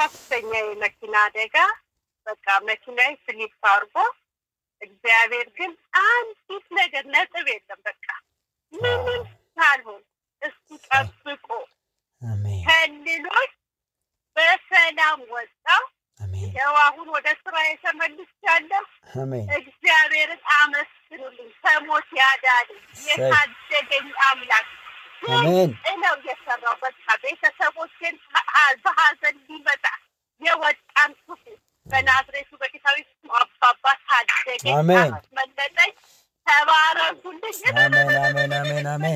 ከፍተኛ የመኪና አደጋ በቃ መኪናዬ ስሊፕ አድርጎ እግዚአብሔር ግን አንዲት ነገር ነጥብ የለም። በቃ ምንም ሳልሆን እሱ ጠብቆ አሜን ከልሎች በሰላም ወጣው። አሜን ያው አሁን ወደ ስራ የተመልሻለሁ። አሜን እግዚአብሔርን አመስግኑልኝ። ከሞት ያዳነኝ የታደገኝ አምላክ አሜን ነው የሰራው። በቃ ቤተሰቦቼን ከ- በሀዘን ሊመጣ የወጣን ክፉ በናዝሬቱ በጌታዊ ስም አባባ ታደገኝ፣ አሜን። አስመለጠኝ። ተባረኩልኝ። አሜን አሜን አሜን አሜን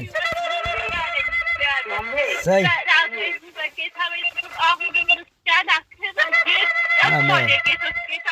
ሰይ በናዝሬቱ በጌታዊ ስም አሁን ክርስቲያን ክብር አሜን። ይገባል። የጌቶች ጌታ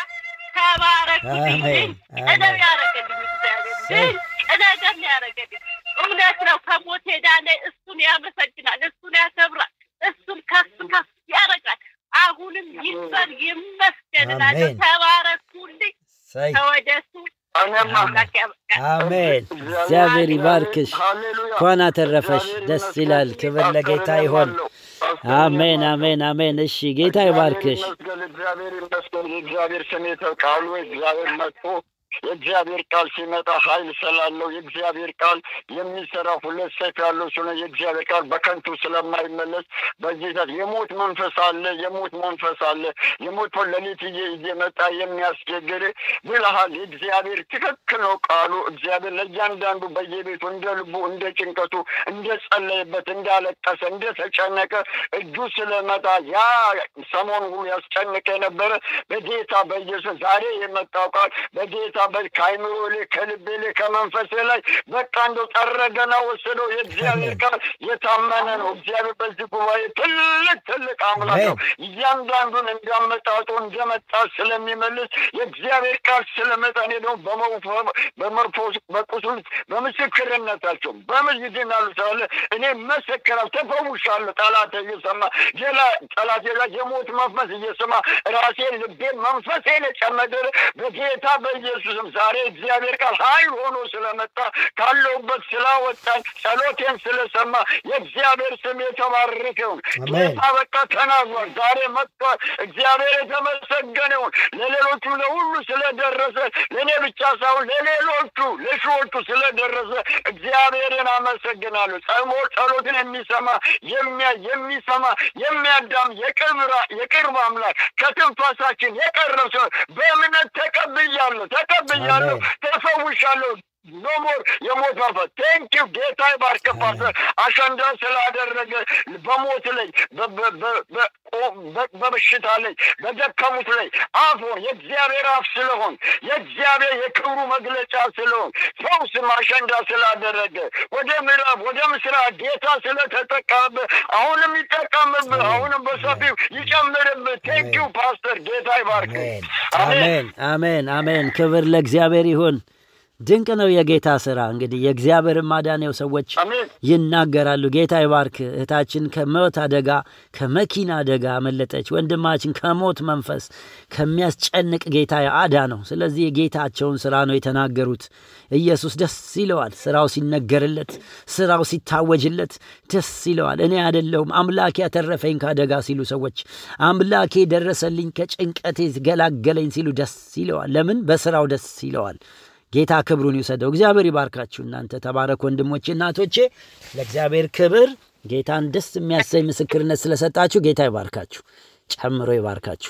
ተባረኩልኝ። አሜን ቀደም አሜን ያደረገልኝ እግዚአብሔር ሰይ ድንቅ ነገር ያደረገልኝ እውነት ነው። ከሞት ሄዳለ እሱን ያመሰግናል፣ እሱን ያከብራል፣ እሱን ከፍ ከፍ ያደርጋል። አሁንም ይክበር ይመስገን እላለሁ። አሜን። ተባረኩልኝ። ሰይ ከወደሱ እኔማ አምላክ ያበቃል። አሜን እግዚአብሔር ይባርክሽ ሃሌሉያ እንኳን አተረፈሽ እግዚአብሔር ደስ ይመስገን። ይላል ክብር ለጌታ ይሆን አስተውላለሁ። አሜን አሜን አሜን እሺ ጌታ ይባርክሽ ይመስገን እግዚአብሔር ይመስገን። የእግዚአብሔር ስም የተቃሉ እግዚአብሔር መጥቶ የእግዚአብሔር ቃል ሲመጣ ኃይል ስላለው የእግዚአብሔር ቃል የሚሰራ ሁለት ሰይፍ ያለው ስለሆነ የእግዚአብሔር ቃል በከንቱ ስለማይመለስ በዚህ ሰዓት የሞት መንፈስ አለ፣ የሞት መንፈስ አለ። የሞት ሌሊት እየ- እየመጣ የሚያስቸግር ብልሃል። የእግዚአብሔር ትክክል ነው ቃሉ። እግዚአብሔር ለእያንዳንዱ በየቤቱ እንደ ልቡ እንደ ጭንቀቱ እንደ ጸለየበት እንዳለቀሰ እንደተጨነቀ እጁ ስለመጣ ያ ሰሞኑ ሁሉ ያስጨንቅ የነበረ በጌታ በኢየሱስ ዛሬ የመጣው ቃል በጌታ በ- ከአይምሮ ላይ ከልቤ ላይ ከመንፈሴ ላይ በቃ እንደው ጠረገና ወሰደው። የእግዚአብሔር ቃል የታመነ ነው። እግዚአብሔር በዚህ ጉባኤ ትልቅ ትልቅ አምላክ ነው። እያንዳንዱን እንዳመጣጡ እንደመጣ ስለሚመልስ የእግዚአብሔር ቃል ስለመጣ እኔ ደግሞ በመውፈ- በመርፎስ በቁስል በምስክርነታቸው በምን ይድናሉ ስላለ እኔ መሰክራል ተፈውሻለሁ። ጠላት እየሰማ ሌላ ጠላት ሌላ የሞት መንፈስ እየሰማ ራሴን ልቤን መንፈሴን የጨመደረ በጌታ በኢየሱስም ዛሬ እግዚአብሔር ቃል ኃይል ሆኖ ስለመጣ ካለሁበት ስላወጣኝ ጸሎቴን ስለሰማ የእግዚአብሔር ስም የተባረከ ይሁን። አሜን። ጌታ በቃ ተናግሯል። ዛሬ መጥቷል። እግዚአብሔር የተመሰገነ ይሁን። ለሌሎቹ ለሁሉ ስለደረሰ ለእኔ ብቻ ሳይሆን ለሌሎቹ ለሺዎቹ ስለደረሰ እግዚአብሔርን አመሰግናለሁ። ጸሞ ጸሎትን የሚሰማ የሚያ የሚሰማ የሚያዳም የቅርብ ራ- የቅርብ አምላክ ከትንፋሳችን የቀረብ ሲሆን በእምነት ተቀብያለሁ ተቀብያለሁ አሜን። ተፈውሻለሁ። ኖሞር የሞት መንፈስ ቴንኪው ጌታ ይባርክ ፓስተር አሸንዳ ስላደረገ በሞት ላይ በ- በ- በ- በ- በ- በበሽታ ላይ በደከሙት ላይ አፎን የእግዚአብሔር አፍ ስለሆን የእግዚአብሔር የክብሩ መግለጫ ስለሆን ፈውስም አሸንዳ ስላደረገ ወደ ምዕራብ ወደ ምስራቅ ጌታ ስለተጠቀምብህ አሁንም ይጠቀምብህ አሁንም በሰፊው ይጨምርብህ ቴንኪው ፓስተር ጌታ ይባርክ አሜን አሜን አሜን አሜን ክብር ለእግዚአብሔር ይሁን ድንቅ ነው የጌታ ስራ እንግዲህ የእግዚአብሔር ማዳኔው ሰዎች አሜን ይናገራሉ ጌታ ይባርክ እህታችን ከሞት አደጋ ከመኪና አደጋ አመለጠች ወንድማችን ከሞት መንፈስ ከሚያስጨንቅ ጌታ አዳ ነው ስለዚህ የጌታቸውን ስራ ነው የተናገሩት ኢየሱስ ደስ ይለዋል ስራው ሲነገርለት ስራው ሲታወጅለት ደስ ይለዋል እኔ አይደለሁም አምላኬ ያተረፈኝ ከአደጋ ሲሉ ሰዎች አምላኬ ደረሰልኝ ከጭንቀቴ ገላገለኝ ሲሉ ደስ ይለዋል ለምን በስራው ደስ ይለዋል ጌታ ክብሩን ይውሰደው እግዚአብሔር ይባርካችሁ እናንተ ተባረክ ወንድሞቼ እናቶቼ ለእግዚአብሔር ክብር ጌታን ደስ የሚያሰኝ ምስክርነት ስለሰጣችሁ ጌታ ይባርካችሁ ጨምሮ ይባርካችሁ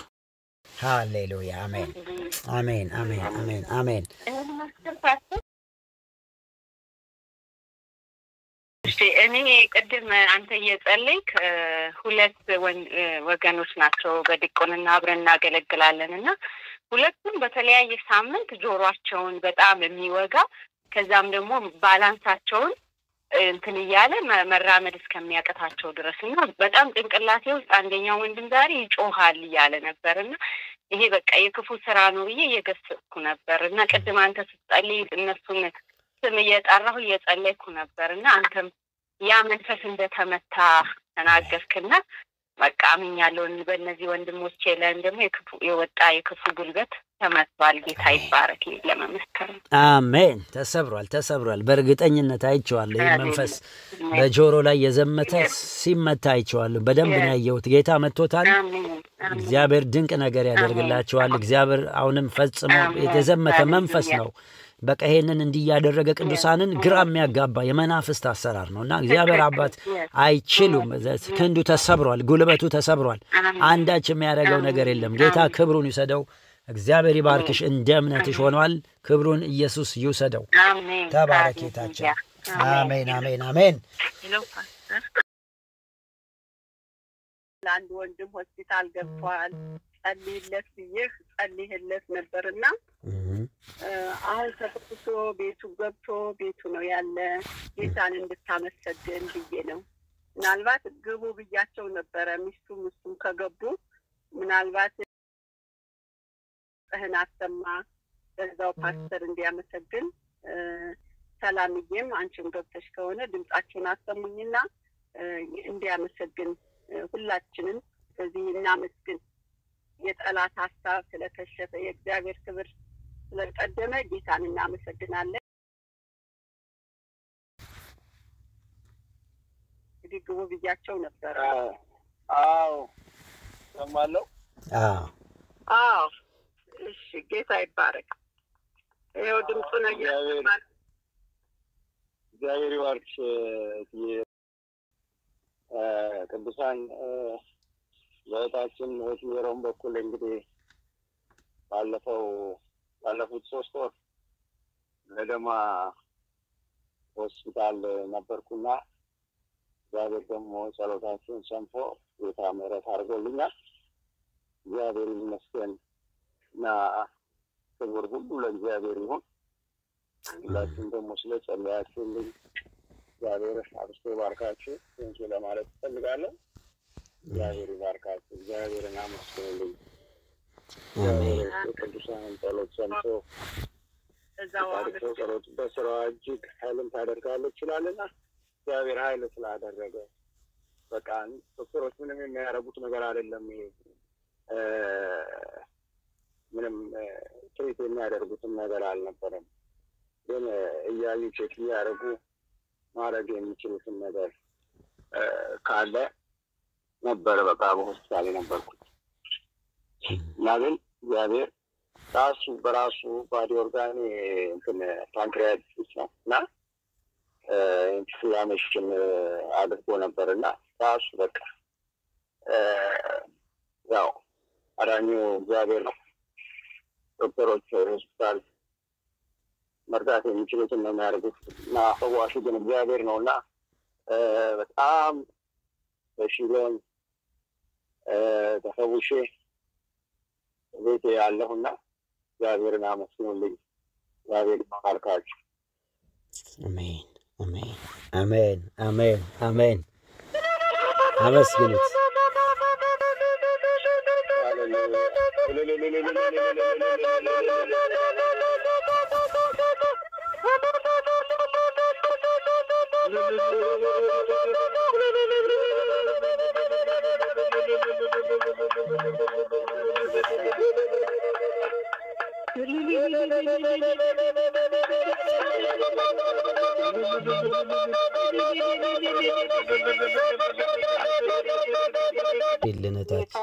ሃሌሉያ አሜን አሜን አሜን አሜን አሜን እሺ እኔ ቅድም አንተ እየጸለይክ እ፣ ሁለት ወን- እ፣ ወገኖች ናቸው በዲቆንና አብረን እናገለግላለን እና ሁለቱም በተለያየ ሳምንት ጆሯቸውን በጣም የሚወጋ ከዛም ደግሞ ባላንሳቸውን እ፣ እንትን እያለ መ- መራመድ እስከሚያቀታቸው ድረስ እና በጣም ጭንቅላቴ ውስጥ አንደኛው ወንድም ዛሬ ይጮሃል እያለ ነበር እና ይሄ በቃ የክፉ ስራ ነው ብዬ እየገሰጽኩ ነበር እና ቅድም አንተ ስትጸልይ እነሱን ስም እየጠራሁ እየጸለይኩ ነበር እና አንተም ያ መንፈስ እንደተመታ ተናገርክና በቃ አምኛለሁ። በእነዚህ ወንድሞቼ ላይም ደግሞ የክፉ የወጣ የክፉ ጉልበት ተመቷል። ጌታ ይባረክ። ለመመስከር ነው። አሜን። ተሰብሯል፣ ተሰብሯል። በእርግጠኝነት አይቼዋለሁ። ይህ መንፈስ በጆሮ ላይ የዘመተ ሲመታ አይቼዋለሁ። በደንብ ነው ያየሁት። ጌታ መጥቶታል። አሜን አሜን እግዚአብሔር ድንቅ ነገር ያደርግላቸዋል። እግዚአብሔር አሁንም ፈጽሞ የተዘመተ መንፈስ ነው። በቃ ይሄንን እንዲህ እያደረገ ቅዱሳንን ግራ የሚያጋባ የመናፍስት አሰራር ነው እና እግዚአብሔር አባት አይችሉም። ክንዱ ተሰብሯል፣ ጉልበቱ ተሰብሯል። አንዳች የሚያደርገው ነገር የለም። ጌታ ክብሩን ይውሰደው። እግዚአብሔር ይባርክሽ። እንደ እምነትሽ ሆኗል። ክብሩን ኢየሱስ ይውሰደው። አሜን ተባረክ ጌታችን። አሜን፣ አሜን፣ አሜን። ሄሎ ፓስተር ለአንድ ወንድም ሆስፒታል ገብተዋል። ጸልይለት ብዬህ ጸልይለት ነበርና አሁን ተፈትቶ ቤቱ ገብቶ ቤቱ ነው ያለ። ጌታን እንድታመሰግን ብዬ ነው። ምናልባት ግቡ ብያቸው ነበረ። ሚስቱም እሱም ከገቡ ምናልባት ጽህን አሰማ በዛው ፓስተር እንዲያመሰግን ሰላምዬም አንቺም ገብተሽ ከሆነ ድምጻችሁን አሰሙኝና እንዲያመሰግን ሁላችንም በዚህ እናመስግን። የጠላት ሀሳብ ስለከሸፈ የእግዚአብሔር ክብር ስለቀደመ ጌታን እናመሰግናለን። እንግዲህ ግቡ ብያቸው ነበረ። አዎ ሰማለሁ። አዎ አዎ እሺ፣ ጌታ ይባረክ። ይኸው ድምፁ ነው እየሰማን እግዚአብሔር ይባርክሽ እትዬ ቅዱሳን በእህታችን ወትየሮም በኩል እንግዲህ ባለፈው ባለፉት ሶስት ወር ለደማ ሆስፒታል ነበርኩና እግዚአብሔር ደግሞ ጸሎታችሁን ሰምቶ ጌታ ምሕረት አድርጎልኛል። እግዚአብሔር ይመስገን እና ክብር ሁሉ ለእግዚአብሔር ይሁን። ሁላችሁም ደግሞ ስለ ጸለያችሁልኝ እግዚአብሔር አብስቶ ይባርካችሁ። ንሱ ለማለት እፈልጋለሁ። እግዚአብሔር ይባርካችሁ። እግዚአብሔርን አመስግኑልኝ። አሜን። የቅዱሳንን ጸሎት ሰምቶ እዛው ታሪሰው ጸሎት በስራዋ እጅግ ኃይልን ታደርጋለች ይችላልና እግዚአብሔር ኃይል ስላደረገ በቃ ዶክተሮች ምንም የሚያደርጉት ነገር አይደለም። ይሄ እ ምንም እ ትሪት የሚያደርጉትም ነገር አልነበረም። ግን እ እያዩ ቼክ እያደረጉ ማድረግ የሚችሉትን ነገር እ ካለ ነበረ በቃ በሆስፒታል የነበርኩት እና ግን እግዚአብሔር ራሱ በራሱ ባዲ ኦርጋን እንትን ፓንክሪያቲስ ነው እና ኢንፍላሜሽን አድርጎ ነበር እና ራሱ በቃ እ ያው አዳኙ እግዚአብሔር ነው። ዶክተሮች ሆስፒታል መርዳት የሚችሉትን ነው የሚያደርጉት እና ፈዋሹ ግን እግዚአብሔር ነው እና እ በጣም በሽሎን ተፈውሼ ቤቴ ያለሁና እግዚአብሔርን አመስግኑልኝ። እግዚአብሔር ይባርካችሁ። አሜን፣ አሜን፣ አሜን፣ አሜን፣ አሜን። አመስግኑት። ልነታች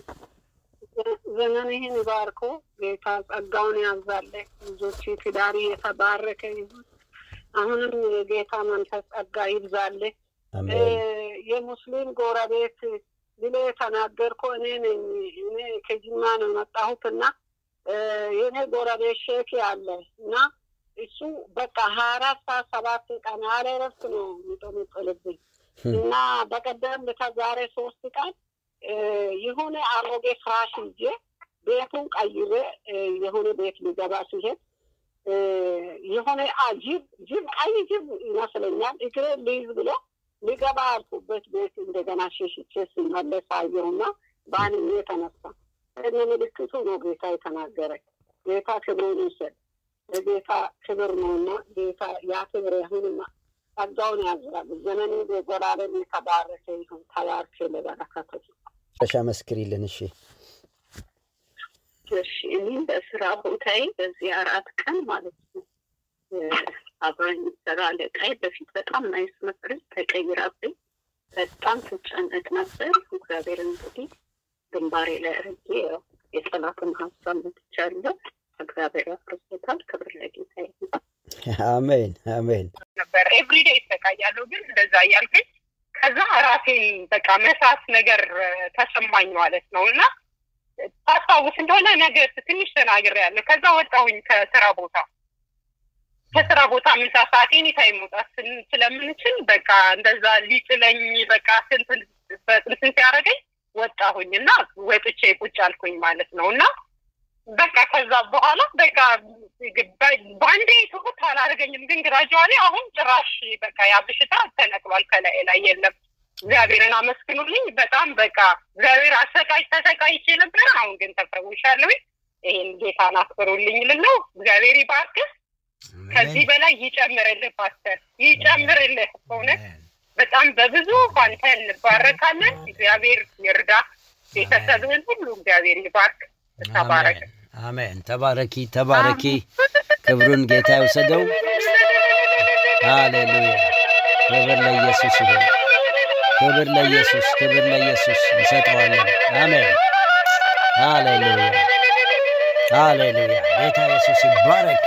ዘመንህን ባርኮ ጌታ ጸጋውን ያብዛልህ። ልጆች ትዳሪ የተባረከ ይሁን። አሁንም የጌታ መንፈስ ጸጋ ይብዛልህ። አሜን፣ የሙስሊም ጎረቤት ብሎ የተናገርኩ እኔ ነኝ። እኔ ከጅማ ነው የመጣሁት እና የእኔ ጎረቤት ሼክ አለ እና እሱ በቃ ሀያ አራት ሰዓት ሰባት ቀን ያለ እረፍት ነው የሚጠመጥልብኝ እና በቀደም ከዛሬ ሶስት ቀን የሆነ አሮጌ ፍራሽ ይዤ ቤቱን ቀይሬ የሆነ ቤት ሊገባ ሲሄድ የሆነ ጅብ ጅብ ቀይ ጅብ ይመስለኛል እግሬ ልይዝ ብሎ ሊገባ ያልኩበት ቤት እንደገና ሸሽቼ ሲመለስ አየሁና በአንሜ የተነሳ እነ ምልክቱ ነው ጌታ የተናገረኝ። ጌታ ክብሩን ይውሰድ። የጌታ ክብር ነውና ጌታ ያ ክብር አሁንም ጸጋውን ያዝራል። ዘመኑ ዘላለም የተባረከ ይሁን። ተባርክ ለበረከቱ መጨረሻ መስክሪልን። እሺ እሺ እኔም በስራ ቦታዬ በዚህ አራት ቀን ማለት ነው አብረኝ ሰራ አለቃዬ በፊት በጣም ናይስ ነበረች፣ ተቀይራብኝ በጣም ትጨነቅ ነበር። እግዚአብሔር እንግዲህ ግንባሬ ላይ አድርጌ ያው የጠላትን ሀሳብ መትቻለሁ። እግዚአብሔር አፍርሶታል። ክብር ለጌታ ይሁን። አሜን አሜን። ነበር ኤቭሪዴ ይሰቃያለሁ፣ ግን እንደዛ እያልኩኝ ከዛ ራሴን በቃ መሳት ነገር ተሰማኝ ማለት ነው እና ታስታውስ እንደሆነ ነገር ትንሽ ተናግሬያለሁ። ከዛ ወጣሁኝ ከስራ ቦታ ከስራ ቦታ ምሳ ሰዓት ኤኒ ታይም መውጣት ስን- ስለምንችል በቃ እንደዛ ሊጥለኝ በቃ ስንትን በጥንትን ሲያደርገኝ ወጣሁኝ እና ወጥቼ ቁጭ አልኩኝ ማለት ነው እና በቃ ከዛ በኋላ በቃ በአንዴ ትሁት አላደረገኝም፣ ግን ግራጅዋሌ አሁን ጭራሽ በቃ ያ በሽታ ተነቅሏል ከላይ ላይ የለም። እግዚአብሔርን አመስግኑልኝ። በጣም በቃ እግዚአብሔር አሰቃይ ተሰቃይቼ ነበረ። አሁን ግን ተፈውሻለሁ። ይህን ጌታን አክብሩልኝ ልለው እግዚአብሔር ይባርክህ። ከዚህ በላይ ይጨምርልህ ፓስተር፣ ይጨምርልህ። በእውነት በጣም በብዙ ባንተ እንባረካለን። እግዚአብሔር ይርዳ። ቤተሰብህን ሁሉ እግዚአብሔር ይባርክ። ተባረክ። አሜን አሜን። ተባረኪ ተባረኪ። ክብሩን ጌታ ይውሰደው። ሃሌሉያ። ክብር ለኢየሱስ ይሁን። ክብር ለኢየሱስ፣ ክብር ለኢየሱስ እንሰጠዋለን። አሜን። ሃሌሉያ ሃሌሉያ። ጌታ ኢየሱስ ይባረክ።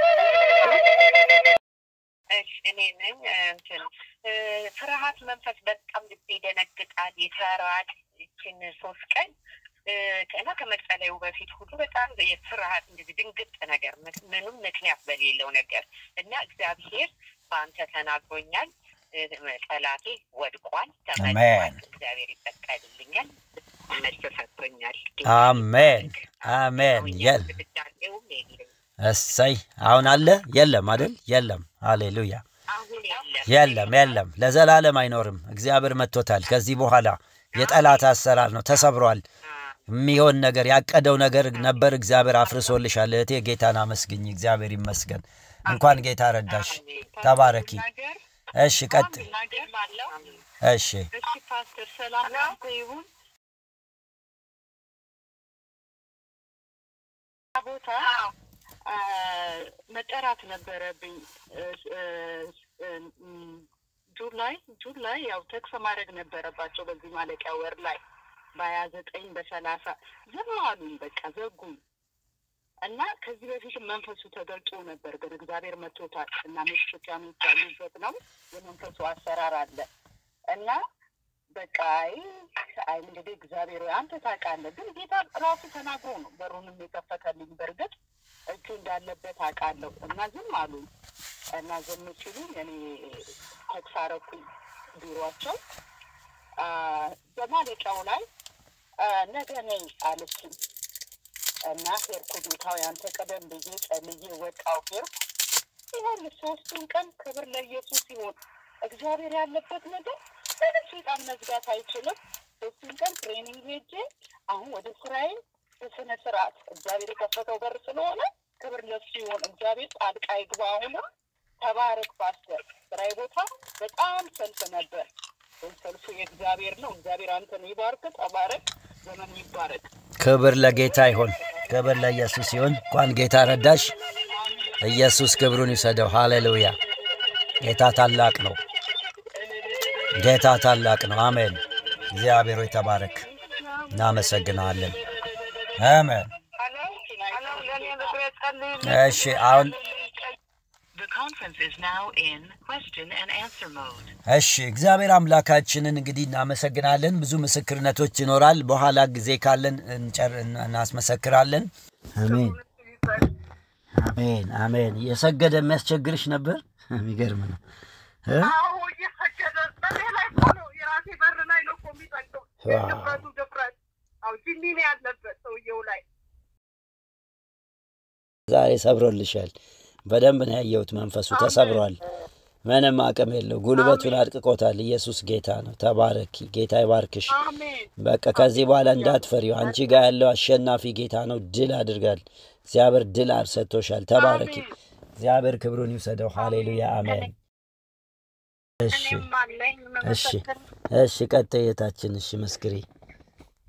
እሺ እኔ ነኝ እንትን እ፣ ፍርሃት መንፈስ በጣም ልቤ ይደነግጣል፣ ይፈራል። ይችን ሶስት ቀን እ፣ እና ከመጸለዩ በፊት ሁሉ በጣም የፍርሃት እንደዚህ ድንግጥ ነገር ምን- ምንም ምክንያት በሌለው ነገር እና እግዚአብሔር በአንተ ተናግሮኛል። እ፣ ጠላቴ ወድቋል፣ ተመቷል። አሜን። እግዚአብሔር ይበቀልልኛል፣ መልስ ሰጥቶኛል። አሜን አሜን። የል ድዳቄውም የለም እሰይ አሁን አለ የለም አይደል? የለም። ሃሌሉያ አሁን የለም የለም የለም፣ ለዘላለም አይኖርም። እግዚአብሔር መጥቶታል። ከዚህ በኋላ የጠላት አሰራር ነው፣ ተሰብሯል። የሚሆን ነገር ያቀደው ነገር ነበር፣ እግዚአብሔር አፍርሶልሻል። እህቴ ጌታን አመስግኝ። እግዚአብሔር ይመስገን። እንኳን ጌታ ረዳሽ። ተባረኪ። ነገር እሺ ቀጥ ነገር አለው እሺ እሺ ፓስተር ሰላም ላንተ ይሁን። ቦታ አ፣ መጠራት ነበረብኝ እ፣ እ፣ እ፣ ም፣ ጁን ላይ ጁን ላይ ያው ተክስ ማድረግ ነበረባቸው በዚህ ማለቂያ ወር ላይ በሀያ ዘጠኝ በሰላሳ ዝም አሉኝ። በቃ ዘጉኝ እና ከዚህ በፊት መንፈሱ ተገልጦ ነበር፣ ግን እግዚአብሔር መቶታል እና ሜክሲካኖች ያሉበት ነው የመንፈሱ አሰራር አለ እና በቃ አይ አይ እንግዲህ እግዚአብሔር ሆይ አንተ ታውቃለህ። ግን ጌታ ራሱ ተናግሮ ነው በሩንም የከፈተልኝ። በእርግጥ እጁ እንዳለበት አውቃለሁ እና ዝም አሉኝ እና ዝም ሲሉኝ እኔ ተክስ አደረኩኝ ቢሯቸው አ፣ በማለቂያው ላይ አ፣ ነገ ነይ አለችኝ እና ሄድኩ። ጌታዊ አንተ ቀደም ብዬ ጸልዬ ወጣሁ ሄድኩ። ይሁን ሶስቱን ቀን ክብር ለኢየሱስ ይሁን። እግዚአብሔር ያለበት ነገር ምንም ሴጣን መዝጋት አይችልም። ሶስቱን ቀን ትሬኒንግ ሄጄ አሁን ወደ ስራዬ በስነ ስርዓት እግዚአብሔር የከፈተው በር ስለሆነ ክብር ለሱ ይሁን። እግዚአብሔር ጣልቃ ይግባ። አሁንም ተባረክ ፓስተር። ስራዬ ቦታ በጣም ሰልፍ ነበር። ግን ሰልፉ የእግዚአብሔር ነው። እግዚአብሔር አንተን ይባርክ። ተባረክ። ዘመን ይባረክ። ክብር ለጌታ ይሁን። ክብር ለኢየሱስ ይሁን። እንኳን ጌታ ረዳሽ። ኢየሱስ ክብሩን ይውሰደው። ሃሌሉያ። ጌታ ታላቅ ነው። ጌታ ታላቅ ነው። አሜን። እግዚአብሔር ሆይ ተባረክ። እናመሰግናለን። አሜን። እሺ አሁን The conference is now in question and answer mode. እሺ እግዚአብሔር አምላካችንን እንግዲህ እናመሰግናለን። ብዙ ምስክርነቶች ይኖራል። በኋላ ጊዜ ካለን እንጨር እናስመሰክራለን። አሜን አሜን አሜን። የሰገደ የሚያስቸግርሽ ነበር። የሚገርም ነው እ? አዎ እየሰገደ በኔ ላይ እኮ ነው የራሴ በር ላይ ነው እኮ የሚጠቅው ዋው። ድፍረቱ ድፍረት አው ጅኒ ነው ያለበት ሰውየው ላይ ዛሬ ሰብሮልሻል። በደንብ ነው ያየሁት። መንፈሱ ተሰብሯል። ምንም አቅም የለው። ጉልበቱን አድቅቆታል። ኢየሱስ ጌታ ነው። ተባረኪ። ጌታ ይባርክሽ። አሜን በቃ ከዚህ በኋላ እንዳትፈሪው። አንቺ ጋር ያለው አሸናፊ ጌታ ነው። ድል አድርጋል። እግዚአብሔር ድል ሰጥቶሻል። ተባረኪ። እግዚአብሔር ክብሩን ይውሰደው። ሃሌሉያ አሜን። እሺ እኔም አለኝ እሺ መመሰክር እሺ፣ ቀጥይ እህታችን። እሺ መስክሪ።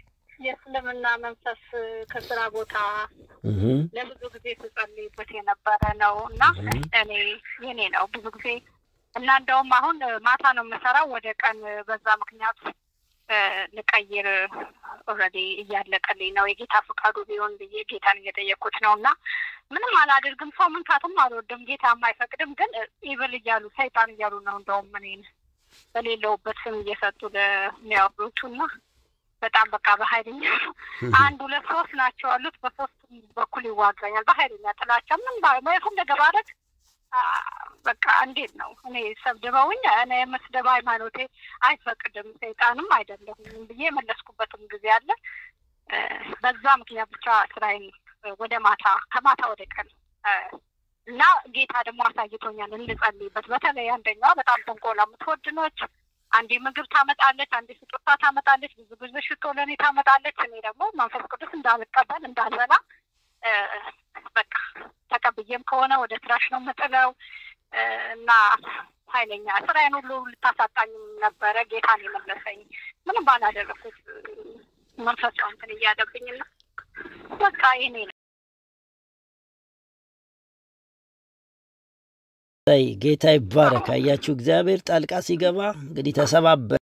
የእስልምና መንፈስ ከስራ ቦታ እህ ለብዙ ጊዜ ስጸልይበት የነበረ ነው እና እህ እኔ የኔ ነው ብዙ ጊዜ እና እንደውም አሁን ማታ ነው የምሰራው ወደ ቀን በዛ ምክንያት እ፣ ልቀይር ኦልሬዲ እያለቀልኝ ነው። የጌታ ፈቃዱ ቢሆን ብዬ ጌታን እየጠየኩት ነው እና ምንም አላደርግም። ሰው መንካትም አልወድም። ጌታ አይፈቅድም። ግን ኢብል እያሉ ሰይጣን እያሉ ነው እንደውም እኔን በሌለውበት ስም እየሰጡ ለሚያወሩቱ እና በጣም በቃ በኃይለኛ አንድ ሁለት ሶስት ናቸው ያሉት። በሶስቱም በኩል ይዋጋኛል በኃይለኛ ጥላቻ ምን የፈለገ ባለት በቃ እንዴት ነው እኔ ሰብድበውኝ እኔ የመስደብ ሃይማኖቴ አይፈቅድም ሰይጣንም አይደለሁም ብዬ የመለስኩበትም ጊዜ አለ። እ፣ በዛ ምክንያት ብቻ ስራዬን ወደ ማታ ከማታ ወደ ቀን እ፣ እና ጌታ ደግሞ አሳይቶኛል እንድጸልይበት። በተለይ አንደኛዋ በጣም ተንኮላ የምትወድ ነች። አንዴ ምግብ ታመጣለች፣ አንዴ ስጦታ ታመጣለች፣ ብዙ ጊዜ ሽቶ ለእኔ ታመጣለች። እኔ ደግሞ መንፈስ ቅዱስ እንዳልቀበል እንዳልበላ እ፣ በቃ ተቀብዬም ከሆነ ወደ ትራሽ ነው የምጥለው እ፣ እና ኃይለኛ ስራዬን ሁሉ ልታሳጣኝም ነበረ። ጌታን የመለሰኝ ምንም ባላደረኩት እ፣ መንፈስ ነው እንትን እያለብኝና በቃ ይሄኔ ነው። ላይ ጌታ ይባረክ። አያችሁ እግዚአብሔር ጣልቃ ሲገባ እንግዲህ ተሰባበረ።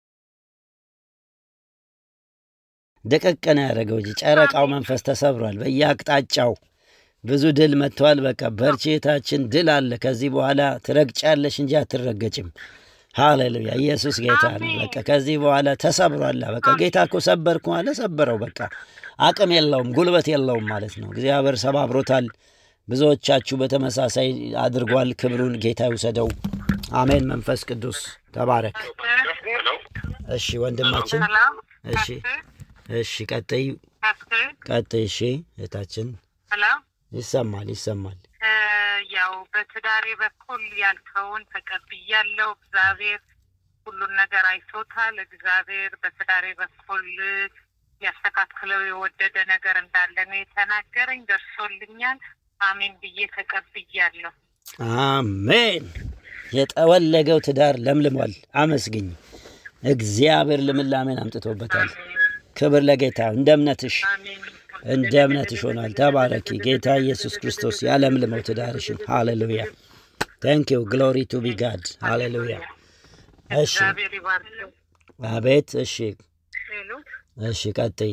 ደቀቅ ነው ያደረገው እንጂ ጨረቃው መንፈስ ተሰብሯል። በየአቅጣጫው ብዙ ድል መጥተዋል። በቃ በርቺ እህታችን፣ ድል አለ። ከዚህ በኋላ ትረግጫለሽ እንጂ አትረገጭም። ሃሌሉያ! ኢየሱስ ጌታ ነው። በቃ ከዚህ በኋላ ተሰብሯል። በቃ ጌታ እኮ ሰበርኩ አለ፣ ሰበረው። በቃ አቅም የለውም ጉልበት የለውም ማለት ነው። እግዚአብሔር ሰባብሮታል። ብዙዎቻችሁ በተመሳሳይ አድርጓል። ክብሩን ጌታ ይውሰደው። አሜን። መንፈስ ቅዱስ ተባረክ። እሺ ወንድማችን፣ ሰላም እሺ እሺ፣ ቀጥይ ቀጥይ። እሺ እህታችን፣ ሰላም ይሰማል ይሰማል። ያው በትዳሬ በኩል ያልከውን ተቀብያለሁ። እግዚአብሔር ሁሉን ነገር አይቶታል። እግዚአብሔር በትዳሬ በኩል ሊያስተካክለው የወደደ ነገር እንዳለ ነው የተናገረኝ። ደርሶልኛል። አሜን ብዬ ተቀብያለሁ። አሜን። የጠወለገው ትዳር ለምልሟል። አመስግኝ። እግዚአብሔር ልምላሜን አምጥቶበታል። ክብር ለጌታ። እንደ እምነትሽ አሜን እንደ እምነትሽ ሆኗል። ተባረኪ። ጌታ ኢየሱስ ክርስቶስ ያለምልመው ትዳርሽን። ሃሌሉያ ታንክ ዩ ግሎሪ ቱ ቢ ጋድ ሃሌሉያ። እሺ እግዚአብሔር ይባርክ። አቤት። እሺ ሄሎ እሺ ቀጥይ።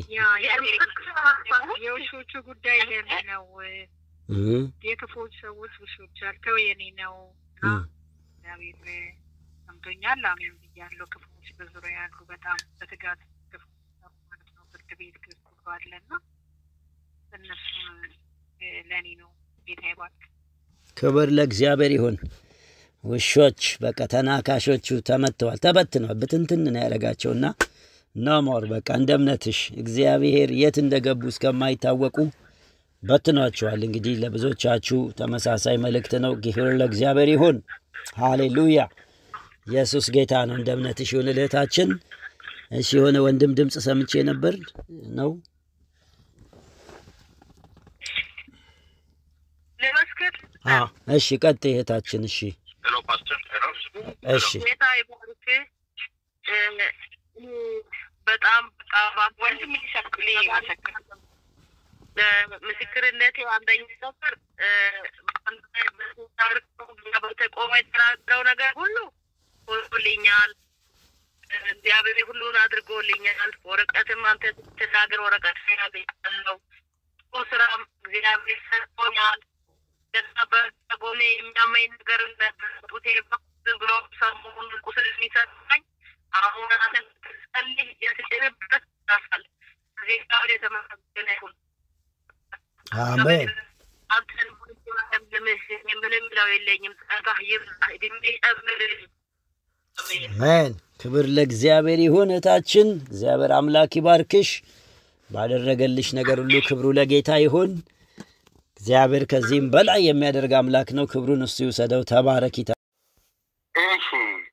የውሾቹ ጉዳይ የኔ ነው። እህ የክፉዎች ሰዎች ውሾች ያልከው የኔ ነው እና እህ እግዚአብሔር ሰምቶኛል። አሜን ብያለሁ። ክፉዎች በዙሪያ ያሉ በጣም በትጋት ክፉ ማለት ነው። ፍርድ ቤት ክሱ አለና እነሱ ለእኔ ነው። ጌታ ይባርክ። ክብር ለእግዚአብሔር ይሁን። ውሾች በቃ ተናካሾቹ ተመትተዋል፣ ተበትነዋል። ብትንትን ነው ያደረጋቸውና ኖሞር በቃ እንደ እምነትሽ እግዚአብሔር የት እንደገቡ እስከማይታወቁ በትኗቸዋል። እንግዲህ ለብዙዎቻችሁ ተመሳሳይ መልእክት ነው። ክብር ለእግዚአብሔር ይሁን። ሃሌሉያ ኢየሱስ ጌታ ነው። እንደ እምነትሽ ይሁን እህታችን። እሺ የሆነ ወንድም ድምፅ ሰምቼ ነበር ነው ልመስክር። አዎ። እሺ ቀጥይ እህታችን። እሺ እሺ ጌታ ይባርክ። በጣም በጣም ወንድም ሊሰክል ይመሰክር ምስክርነት አንደኛ ነበር። በተቆመ የተናገረው ነገር ሁሉ ሆኖልኛል። እግዚአብሔር ሁሉን አድርጎልኛል። ወረቀትም አንተ ስትናገር ወረቀት ያገኛለሁ። ጥሩ ስራም እግዚአብሔር ሰጥቶኛል። ገና በጎኔ የሚያመኝ ነገር ነበር። ጡቴ ዝም ብሎ ሰሞኑን ቁስል የሚሰማኝ አሁን አንተ ስትጸልይ የስጭንበት ይራሳል። እግዚአብሔር የተመሰገነ ይሁን። አሜን አንተን ለምልምህ የምንም ለው የለኝም። ጸጋህ ይብዛ፣ እድሜ ጨምርልኝ። አሜን። አሜን። ክብር ለእግዚአብሔር ይሁን። እህታችን እግዚአብሔር አምላክ ይባርክሽ። ባደረገልሽ ነገር ሁሉ ክብሩ ለጌታ ይሁን። እግዚአብሔር ከዚህም በላይ የሚያደርግ አምላክ ነው። ክብሩን እሱ ይውሰደው። ተባረኪ። እሺ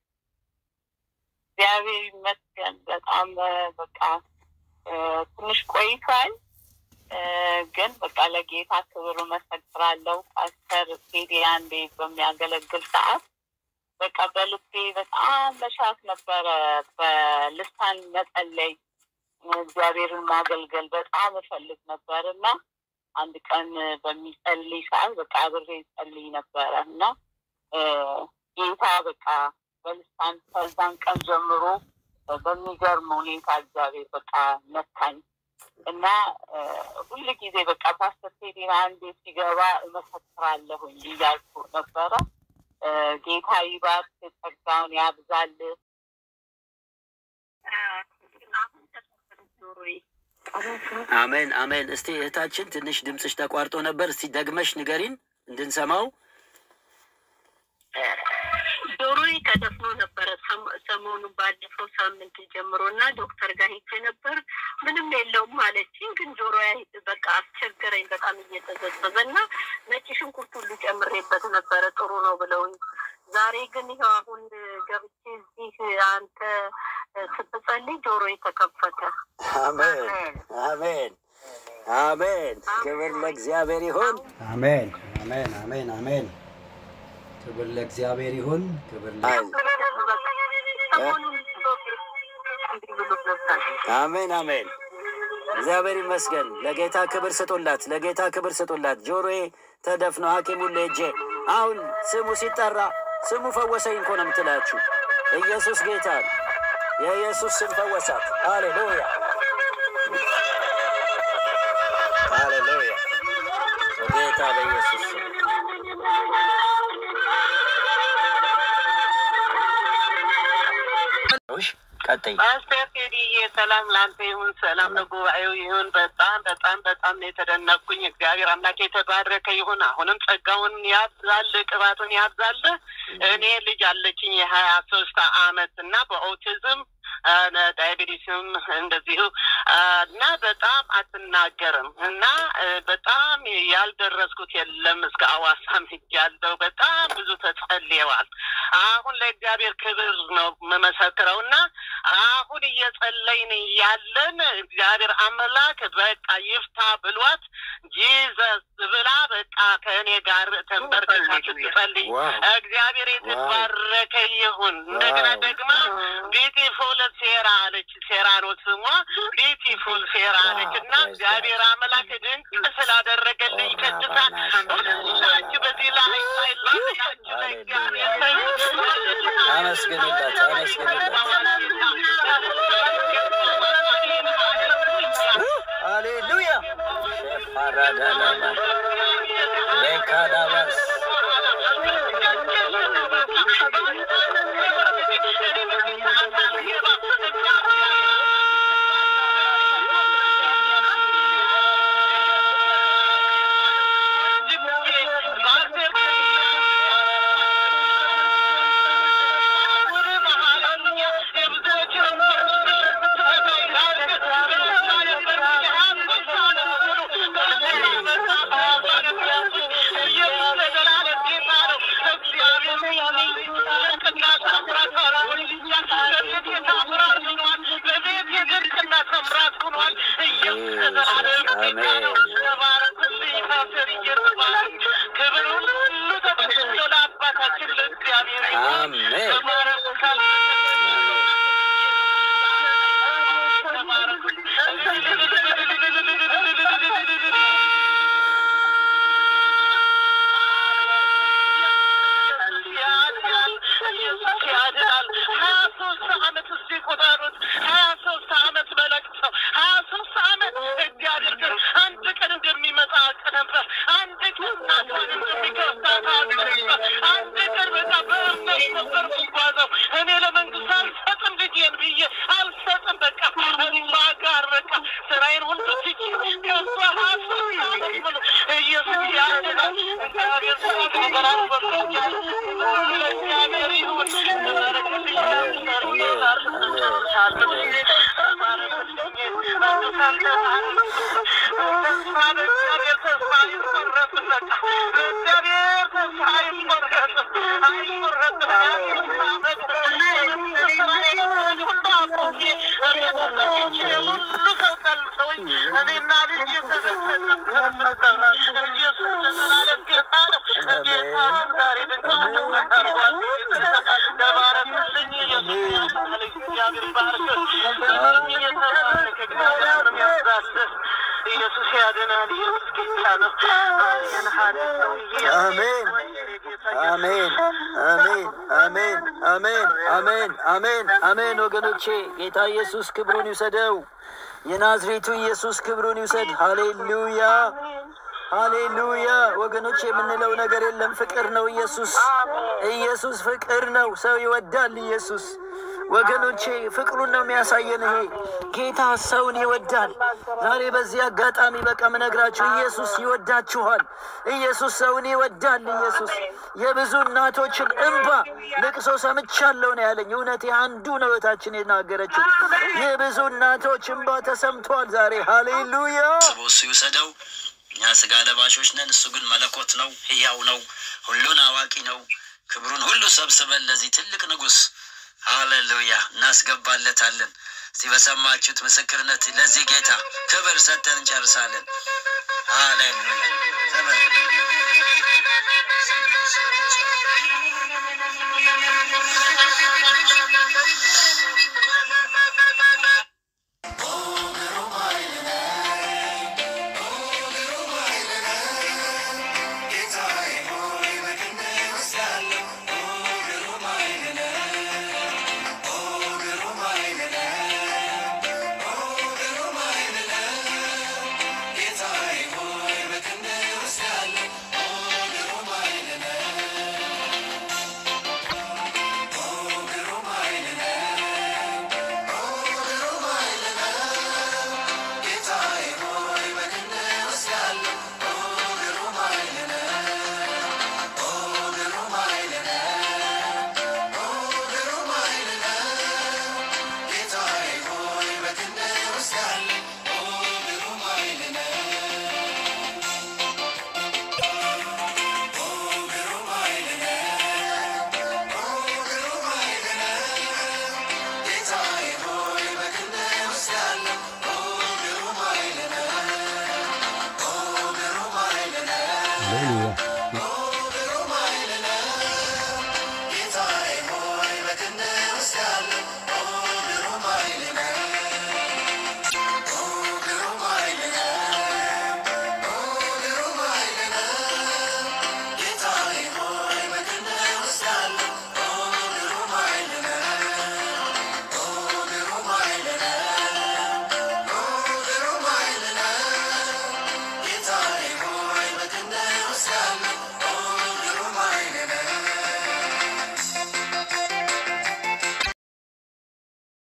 እግዚአብሔር ይመስገን። በጣም በቃ እ፣ ትንሽ ቆይቷል እ፣ ግን በቃ ለጌታ ክብር መሰክራለሁ። ፓስተር ቴዲ አንዴ በሚያገለግል ሰዓት በቃ በልቤ በጣም መሻት ነበረ በልሳን መጸለይ እግዚአብሔርን ማገልገል በጣም እፈልግ ነበር እና አንድ ቀን በሚጸልይ ሰዓት በቃ አብሬ ጸልይ ነበረ እና ጌታ በቃ በልሳን ከዛን ቀን ጀምሮ በሚገርም ሁኔታ እግዚአብሔር በቃ ነካኝ እና ሁል ጊዜ በቃ ፓስተር ቴዲና አንዴ ሲገባ እመሰክራለሁኝ እያልኩ ነበረ። ጌታ ይባርክ፣ ጸጋውን ያብዛል። አሜን አሜን። እስቲ እህታችን ትንሽ ድምፅሽ ተቋርጦ ነበር። እስቲ ደግመሽ ንገሪን እንድንሰማው። ጆሮዬ ተደፍኖ ነበረ ሰሞኑ ባለፈው ሳምንት ጀምሮ እና ዶክተር ጋር ሄጄ ነበር። ምንም የለውም አለችኝ። ግን ጆሮ በቃ አስቸገረኝ በጣም እየተዘዘዘ እና ነጭ ሽንኩርት ሁሉ ጨምሬበት ነበረ ጥሩ ነው ብለውኝ። ዛሬ ግን ይኸው አሁን ገብቼ እዚህ አንተ ስትጸልይ ጆሮ ተከፈተ። አሜን አሜን አሜን። ክብር ለእግዚአብሔር ይሁን። አሜን አሜን አሜን አሜን። ክብር ለእግዚአብሔር ይሁን። ክብር ለ አሜን አሜን። እግዚአብሔር ይመስገን። ለጌታ ክብር ስጡላት፣ ለጌታ ክብር ስጡላት። ጆሮዬ ተደፍኖ ሐኪሙን ሄጄ አሁን ስሙ ሲጠራ ስሙ ፈወሰኝ እኮ ነው የምትላችሁ። ኢየሱስ ጌታ ነው። የኢየሱስ ስም ፈወሳት። ሃሌሉያ ሃሌሉያ። በጌታ በኢየሱስ ስም ቀጥይ። ፓስተር ቴዲዬ ሰላም ለአንተ ይሁን፣ ሰላም ለጉባኤው ይሁን። በጣም በጣም በጣም ነው የተደነቅኩኝ። እግዚአብሔር አምላክ የተባረከ ይሁን። አሁንም ጸጋውን ያብዛል፣ ቅባቱን ያብዛል። እኔ ልጅ አለችኝ የሀያ ሶስት አመት እና በኦቲዝም ዳያቤቲስም እንደዚሁ እና በጣም አትናገርም እና በጣም ያልደረስኩት የለም። እስከ አዋሳም ሄጃለሁ። በጣም ብዙ ተጸልየዋል። አሁን ለእግዚአብሔር ክብር ነው የምመሰክረው እና አሁን እየጸለይን ያለን እግዚአብሔር አምላክ በቃ ይፍታ ብሏት ጂዘስ ብላ በቃ ከእኔ ጋር ተንበርክካ ስትጸልይ እግዚአብሔር የተባረከ ይሁን። እንደገና ደግማ ቢዩቲፉል ሴራ አለች። ሴራ ነው ስሟ። ቢዩቲፉል ሴራ አለች እና እግዚአብሔር አምላክ ድንቅ ስላደረገልኝ ቅድሳ ሁላችሁ በዚህ ላይ ሳይላችሁ ለእግዚአብሔር አመስግኑላት፣ አመስግኑላት። ሃሌሉያ ሸፋራዳላባ ሌካዳባስ አሜን። ያድናል። ሀያ ሶስት አመት እስቲ ቁጠሩት። ሀያ ሶስት አመት በለቅሰው ሀያ ሶስት አመት እግዚአብሔር ግን አንድ ቀን እንደሚመጣ አውቅ ነበር። አንድ ቀን ናቷን እንደሚከፍታት አውቅ ነበር። አንድ ቀን በቃ በእምነት ነበር የምጓዘው። እኔ ለመንግስት አልሰጥም ልጄን ብዬ አልሰጥም። በቃ እማ ጋር በቃ ስራዬን ሁሉ ትቼ ከሷ ሀያ ሶስት አመት ሙሉ ኢየሱስ ያድናል። እግዚአብሔር ስራ ነገራት በርቶኛል። ለእግዚአብሔር ይሁን። ኢየሱስ ያድናል። ኢየሱስ ጌታ ነው። አሜን አሜን አሜን አሜን አሜን አሜን አሜን አሜን። ወገኖቼ ጌታ ኢየሱስ ክብሩን ይውሰደው። የናዝሬቱ ኢየሱስ ክብሩን ይውሰድ። ሃሌሉያ ሃሌሉያ። ወገኖቼ የምንለው ነገር የለም። ፍቅር ነው ኢየሱስ። ኢየሱስ ፍቅር ነው። ሰው ይወዳል ኢየሱስ። ወገኖቼ ፍቅሩን ነው የሚያሳየን። ይሄ ጌታ ሰውን ይወዳል። ዛሬ በዚህ አጋጣሚ በቃ ምነግራችሁ ኢየሱስ ይወዳችኋል። ኢየሱስ ሰውን ይወዳል። ኢየሱስ የብዙ እናቶችን እንባ ልቅሶ ሰምቻለሁ ነው ያለኝ። እውነት አንዱ ነው እህታችን የናገረችው። የብዙ እናቶች እንባ ተሰምቷል ዛሬ። ሃሌሉያ ስቦ እሱ ይውሰደው። እኛ ስጋ ለባሾች ነን፣ እሱ ግን መለኮት ነው፣ ሕያው ነው፣ ሁሉን አዋቂ ነው። ክብሩን ሁሉ ሰብስበን ለዚህ ትልቅ ንጉሥ ሃሌሉያ እናስገባለታለን። እስቲ በሰማችሁት ምስክርነት ለዚህ ጌታ ክብር ሰጥተን እንጨርሳለን። ሃሌሉያ ክብር ሃሌሉያ